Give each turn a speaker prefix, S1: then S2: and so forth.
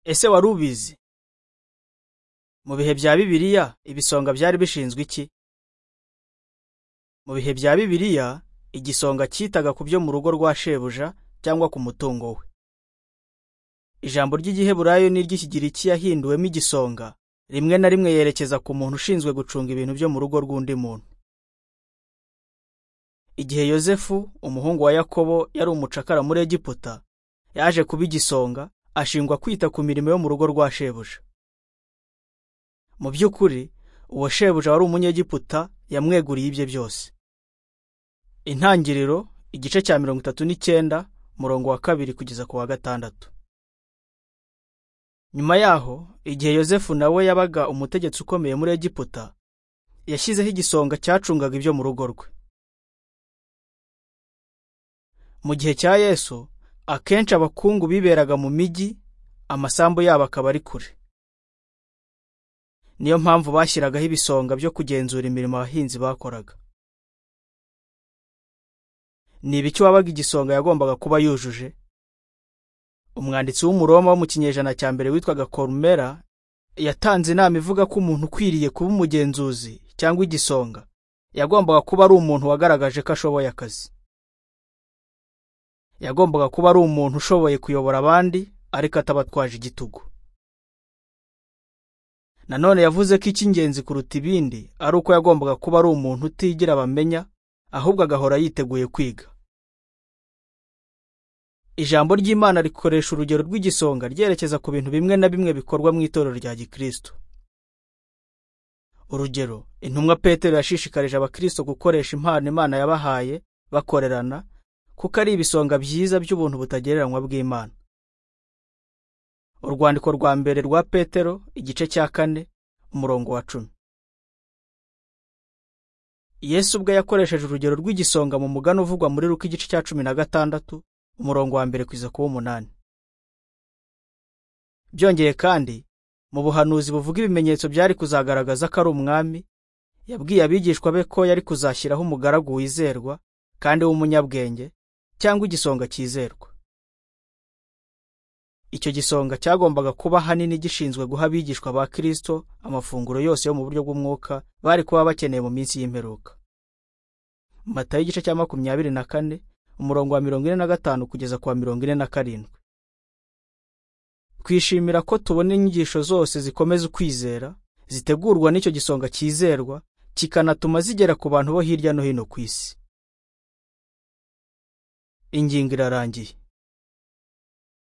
S1: ese wari ubizi mu bihe bya bibiliya ibisonga byari bishinzwe iki mu bihe bya bibiliya igisonga cyitaga ku byo mu rugo rwa shebuja cyangwa ku mutungo we ijambo ry'igiheburayo n'iry'ikigiriki yahinduwemo igisonga rimwe na rimwe yerekeza ku muntu ushinzwe gucunga ibintu byo mu rugo rw'undi muntu igihe yozefu umuhungu wa yakobo yari umucakara muri egiputa yaje kuba igisonga ashingwa kwita ku mirimo yo mu rugo rwa shebuja mu by'ukuri uwo shebuja wari umunyegiputa yamweguriye ibye byose intangiriro igice cya mirongo itatu n'icyenda murongo wa kabiri kugeza ku wa gatandatu nyuma yaho igihe yozefu nawe yabaga umutegetsi ukomeye muri egiputa yashyizeho igisonga cyacungaga ibyo mu rugo rwe mu gihe cya yesu akenshi abakungu biberaga mu mijyi amasambu yabo akaba ari kure niyo mpamvu bashyiragaho ibisonga byo kugenzura imirimo abahinzi bakoraga ni ibiki wabaga igisonga yagombaga kuba yujuje umwanditsi w'umuroma wo mu kinyejana cya mbere witwaga korumera yatanze inama ivuga ko umuntu ukwiriye kuba umugenzuzi cyangwa igisonga yagombaga kuba ari umuntu wagaragaje ko ashoboye akazi yagombaga kuba ari umuntu ushoboye kuyobora abandi ariko atabatwaje igitugu nanone yavuze ko icy'ingenzi kuruta ibindi ari uko yagombaga kuba ari umuntu utigira bamenya ahubwo agahora yiteguye kwiga ijambo ry'imana rikoresha urugero rw'igisonga ryerekeza ku bintu bimwe na bimwe bikorwa mu itorero rya gikristo urugero intumwa petero yashishikarije abakristo gukoresha impano imana yabahaye bakorerana kuko ari ibisonga byiza by'ubuntu butagereranywa bw'imana urwandiko rwa mbere rwa petero igice cya kane umurongo wa cumi yesu ubwe yakoresheje urugero rw'igisonga mu mugani uvugwa muri ruko igice cya cumi na gatandatu umurongo wa mbere kugeza ku w'umunani byongeye kandi mu buhanuzi buvuga ibimenyetso byari kuzagaragaza ko ari umwami yabwiye abigishwa be ko yari kuzashyiraho umugaragu wizerwa kandi w'umunyabwenge cyangwa igisonga cyizerwa icyo gisonga cyagombaga kuba ahanini gishinzwe guha abigishwa ba Kristo amafunguro yose yo mu buryo bw'umwuka bari kuba bakeneye mu minsi y'imperuka matayo igice cya makumyabiri na kane umurongo wa mirongo ine na gatanu kugeza ku wa mirongo ine na karindwi twishimira ko tubona inyigisho zose zikomeza ukwizera zitegurwa n'icyo gisonga cyizerwa kikanatuma zigera ku bantu bo hirya no hino ku isi ingingo irarangiye